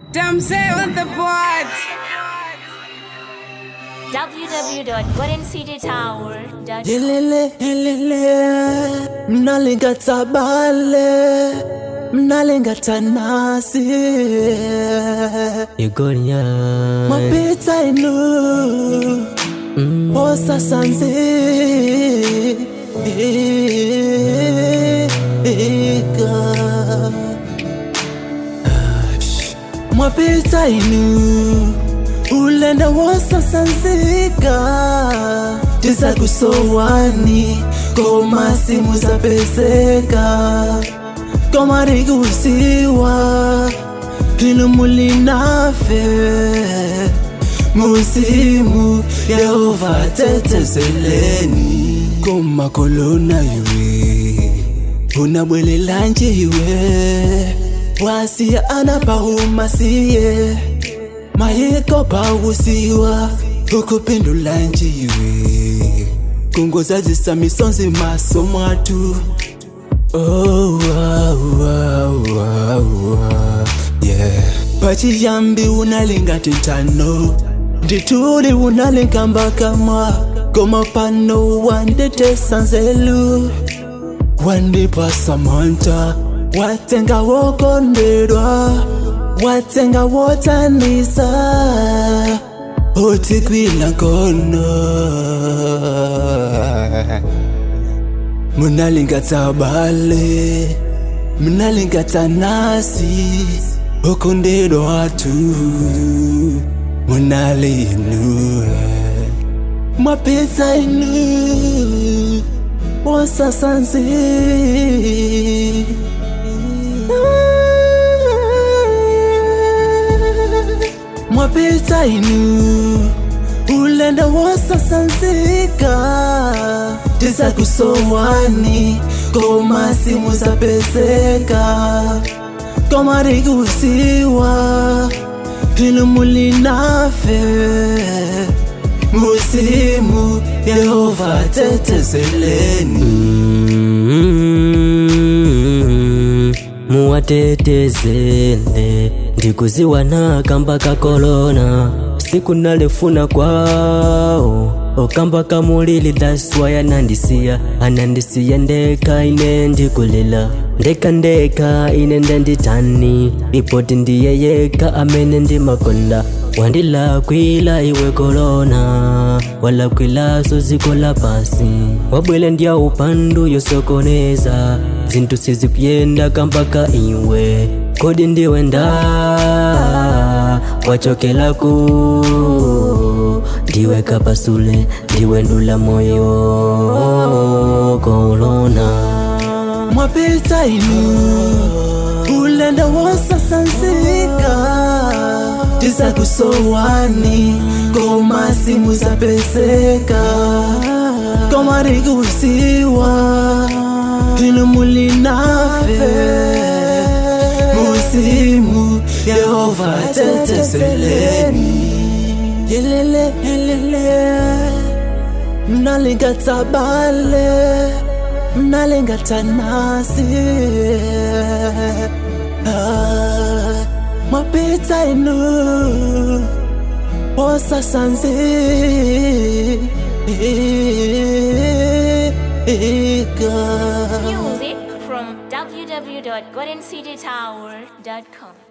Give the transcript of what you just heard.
Damsel on the board. www.goldencitytower.com Lelele, lelele, mnalenga tabale, mnalenga tanasi. Igoria Mapita inu, osa sanzi. Ika. Mwapita inu, ulenda wosa sanzika. Tisa kusowani, koma simu zapeseka. Koma rikusiwa, lino mulinafe. Musimu, Yehova tetezeleni. Koma kolona iwe, unabwelela nje iwe. Wasia anapahuma siye mayiko pausiwa ukupindula njiwe kungozazisa misonzi maso mwatu oh, wow, wow, wow, wow. Yeah. pachiyambi unalingati ntano ndituli unalinga mbakamwa koma pano wanditesanzelu wandipasamanta watenga wokondedwa watenga wotanisa utikwila nkono munalingata bale munalingata nasi okondedwa watu munalinu mapesa inu wasasanzi mwapita inu ulenda wosasanzika tisa kusowani koma simu zapeseka koma rikusiwa lino mulinafe musimu yehova tetezeleni Mm, muwatetezele ndikuziwana kamba ka kolona siku nalefuna kwao okamba kamulili daswa yanandisiya anandisiya ndeka ine ndikulila ndeka ndeka ine ndenditani ripoti ndiye yeka amene ndimakonda wandilakwila iwe kolona walakwilaso ziko la pasi wabwele ndya upandu yosokoneza zinthu sizikuyenda kambaka iwe kodi ndiwe nda wachokelaku ndiwe kapasule ndiwe ndula moyo kolona mwapita inu ulenda wosasanzika tisa kusowani koma simu zapeseka koma rikusiwa lino mulinafe musimu yehova tetezeleni yelele yelele mnalingata bale mnalingata nasi Ah, mapita inu wosasanzi Music from www.goldencitytower.com